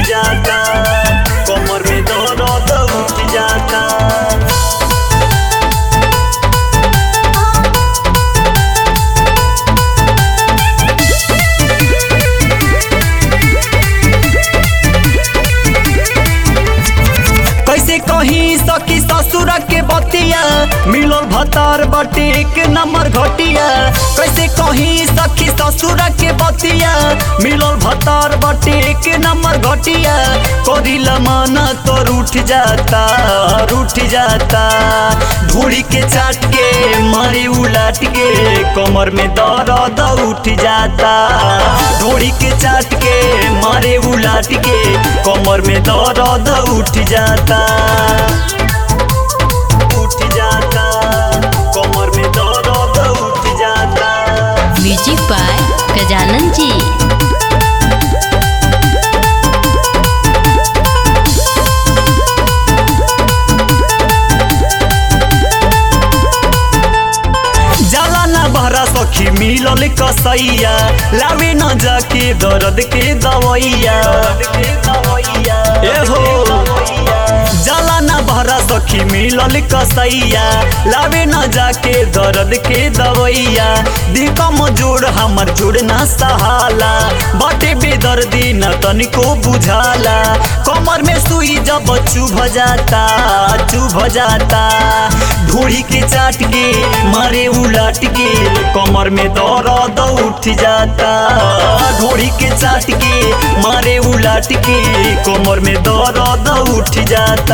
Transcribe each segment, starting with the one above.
जाता कमर में दर्द उठ जाता कैसे कहीं सखी ससुर के बतिया मिलल भतार बटे एक नंबर घटिया कैसे कहीं सखी ससुर के बतिया मिलल भतार बटे एक नंबर घटिया करिला माना तो रूठ जाता रूठ जाता धूड़ी के चाट के मारे उलाट के कमर में दर्द उठ जाता धूड़ी के चाट के मारे उलाट के कमर में दर्द उठ जाता उठ जाता कमर में दर्द उठ जाता म्यूजिक बाय गजानन जी जाला ना बहरा सखी मिलल कसैया लावे न जाके दर्द के दवैया ए हो जाला ना बहरा सखी मिलल कसैया लावे न जाके दर्द के दवैया दिकम जोड़ हमर जोड़ ना सहाला बाटे बेदर्दी न तनिको बुझाला कमर में सुई जब चुभ जाता चुभ जाता ढूढ़ी के चाट के मारे उलट के कमर में दर्द उठ जाता ढूढ़ी के चाट के मारे उलट के कमर में दर्द उठ जाता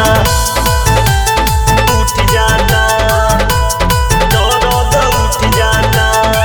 उठ जाता दर्द उठ जाता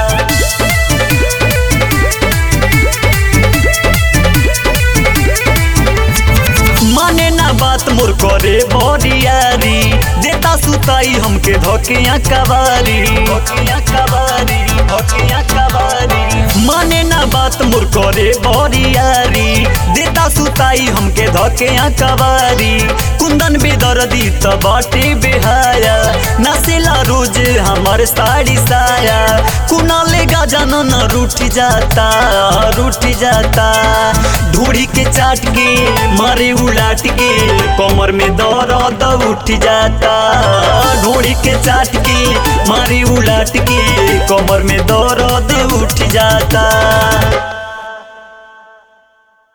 माने ना बात मोर करे बरियारी देता सुताई हमके धोकिया कबारी धोकिया कबारी धोकिया कबारी माने ना बात मोर करे बरियारी देता सुताई हमके धोकिया कबारी कुंदन बेदर्दी त बाटे बेहाया नसेला रोज हमार साड़ी साया कुना लेगा जानो न रूठ जाता रूठ जाता ढूढ़ी के चाट के मारे उलाट के कमर में दर्द उठ जाता ढूढ़ी के चाट के मारे उलाट के कमर में दर्द उठ जाता